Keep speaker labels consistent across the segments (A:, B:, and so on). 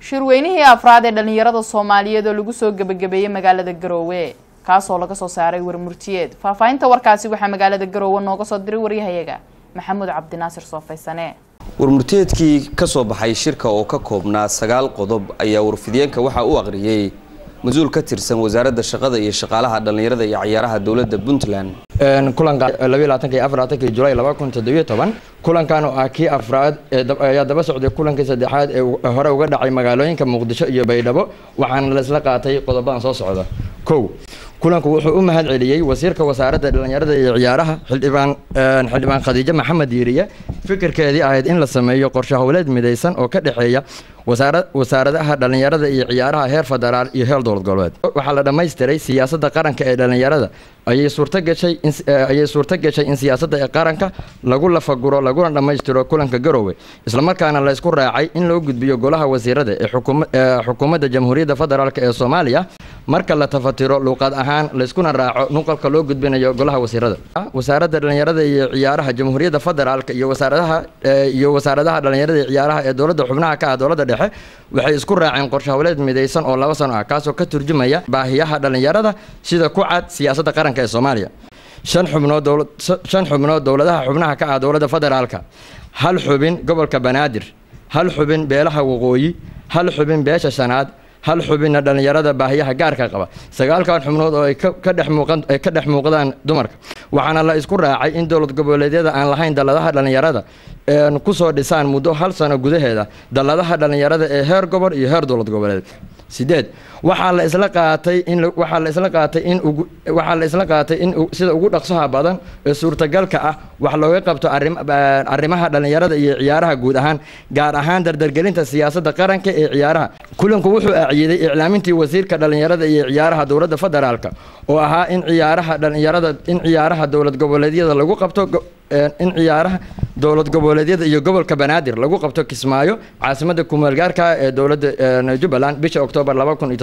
A: shirweynihii afraad ee dhallinyarada soomaaliyeed oo lagu soo gebagabeeyey magaalada garoowe kaasoo laga soo saaray warmurtiyeed faahfaahinta warkaasi waxaa magaalada garoowe nooga soo diray waryahayaga maxamuud cabdinaasir soofaysane
B: warmurtiyeedkii ka soo baxay shirka oo ka koobnaa sagaal qodob ayaa warfidiyeenka waxaa u aqriyey mas-uul ka tirsan wasaaradda shaqada iyo shaqaalaha dhallinyarada iyo ciyaaraha dowladda puntland
C: kulanka julaay kulankan oo ah kii afraad ayaa daba socday kulankii saddexaad ee hore uga dhacay magaalooyinka muqdisho iyo baydhabo waxaana laisla qaatay qodobadan soo socda kow kulanku wuxuu u mahad celiyey wasiirka wasaaradda dhallinyarada iyo ciyaaraha xildhibaan xildhibaan khadiijo maxamed yiiriye fikirkeedii ahayd in la sameeyo qorshe howleed midaysan oo ka dhexeeya wasaaradaha dhallinyarada iyo ciyaaraha heer federaal iyo heer dowlad goboleed waxaa la dhammaystiray siyaasadda qaranka ee dhallinyarada ayay suurto gashay ayay suurto gashay in siyaasadda ee qaranka lagu lafaguro laguna dhammaystiro kulanka garoowe islamarkaana la isku raacay in loo gudbiyo golaha wasiirada ee xukuumadda jamhuuriyadda federaalk ee soomaaliya marka la tafatiro luuqad ahaan layskuna raaco nuqalka loo gudbinayo golaha wasiirada wasaaradda dhallinyarada iyo ciyaaraha jamhuuriyadda federaalk iyo wasaaradaha iyo wasaaradaha dhallinyarada iyo ciyaaraha ee dowladda xubnaha ka ah dowladda dhexe waxay isku raaceen qorshe howleed midaysan oo laba sano ah kaasoo ka turjumaya baahiyaha dhallinyarada sida ku cad siyaasadda qaranka ee soomaaliya shan xubnood shan xubnood dowladaha xubnaha ka ah dowladda federaalka hal xubin gobolka banaadir hal xubin beelaha waqooyi hal xubin beesha shanaad hal xubinna dhallinyarada baahiyaha gaarka qaba sagaalkan xubnood oo ay ka dhex muuqan ay ka dhex muuqdaan dumarka waxaana la isku raacay in dowlad goboleedyada aan lahayn dalladaha dhallinyarada kusoo dhisaan muddo hal sano gudaheeda dalladaha dhallinyarada ee heer gobol iyo heer dowlad goboleed sideed waxaa la isla qaatay in waxaa la isla qaatay in ugu waxaa la isla qaatay in sida ugu dhaqsaha badan ee suurtagalka ah wax looga qabto arrim arrimaha dhallinyarada iyo ciyaaraha guud ahaan gaar ahaan dardargelinta siyaasadda qaranka ee ciyaaraha kulanku wuxuu aaciiday iclaamintii wasiirka dhallinyarada iyo ciyaaraha dowladda federaalka oo ahaa in ciyaaraha dhallinyarada in ciyaaraha dowlad goboleedyada lagu qabto in ciyaaraha dowlad goboleedyada iyo gobolka banaadir lagu qabto kismaayo caasimadda kumaalgaarka ee dowladda jubbaland bisha oktoobar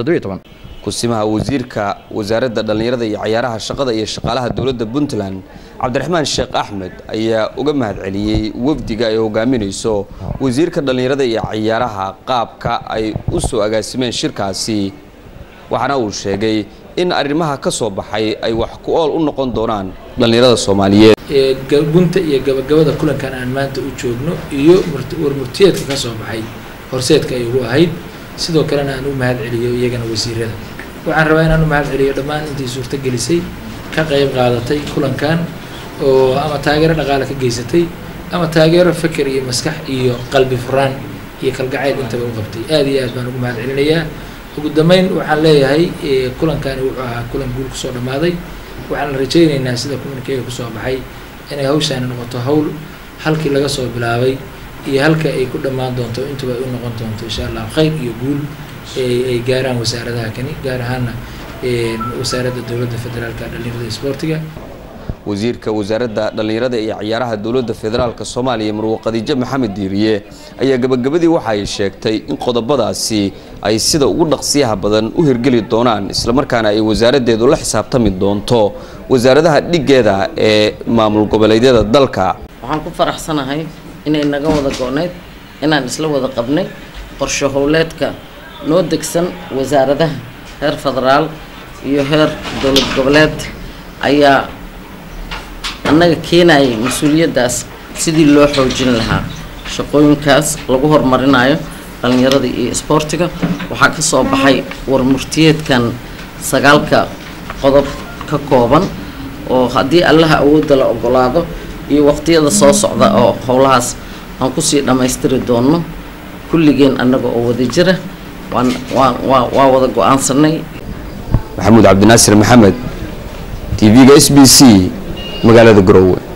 B: kusimaha wasiirka wasaaradda dhallinyarada iyo ciyaaraha shaqada iyo shaqaalaha dowladda puntland cabdiraxmaan sheekh axmed ayaa uga mahad celiyey wafdiga ay hogaaminayso wasiirka dhallinyarada iyo ciyaaraha qaabka ay u soo agaasimeen shirkaasi waxaana uu sheegay in arrimaha ka soo baxay ay wax ku ool u noqon doonaan dhallinyarada soomaaliyeed
D: bunta iyo gabagabada kulankan aan maanta u joogno iyo warmurtiyeedka ka soo baxay horseedka ay ugu ahayd sidoo kalena aan u mahad celiyo iyagana wasiirada waxaan rabaa inaan u mahad celiyo dhammaan intii suurto gelisay ka qayb qaadatay kulankan oo ama taageero dhaqaale ka geysatay ama taageero feker iyo maskax iyo qalbi furaan iyo kalgacayl intaba u qabtay aad iyo aad baan ugu mahad celinayaa ugu dambeyn waxaan leeyahay kulankani wuxuu ahaa kulan guul kusoo dhammaaday waxaan rajaynaynaa sida kulankeega kusoo baxay inay hawshaani noqoto hawl halkii laga soo bilaabay iyo halka ay ku dhammaan doonto intuba ay u noqon doonto insha allah khayr iyo guul ay gaaraan wasaaradaha kani gaar ahaana wasaaradda dowladda federaalka dhallinyarada isboortiga
B: wasiirka wasaaradda dhallinyarada iyo ciyaaraha dowladda federaalk soomaaliya marwo khadiijo maxamed diiriye ayaa gabagabadii waxa ay sheegtay in qodobadaasi ay sida ugu dhaqsiyaha badan u hirgeli doonaan islamarkaana ay wasaaraddeedu la xisaabtami doonto wasaaradaha dhiggeeda ee maamul goboleedyada dalka
E: waxaan ku faraxsanahay inay naga wada go-nayd inaan isla wada qabnay qorshe howleedka noo degsan wasaaradaha heer federaal iyo heer dowlad goboleed ayaa annaga keenayay mas-uuliyaddaas sidii loo xoojin lahaa shaqooyinkaas lagu horumarinayo dhallinyarada iyo isboortiga waxaa ka soo baxay warmurtiyeedkan sagaalka qodob ka kooban oo haddii allaha awoodda la ogolaado iyo waqtiyada soo socda oo howlahaas aan kusii dhammaystiri doonno kulligeen annaga oo wada jira waan waa waa waa wada go-aansanay
B: maxamuud cabdinaasir maxamed t v-ga s b c magaalada garowe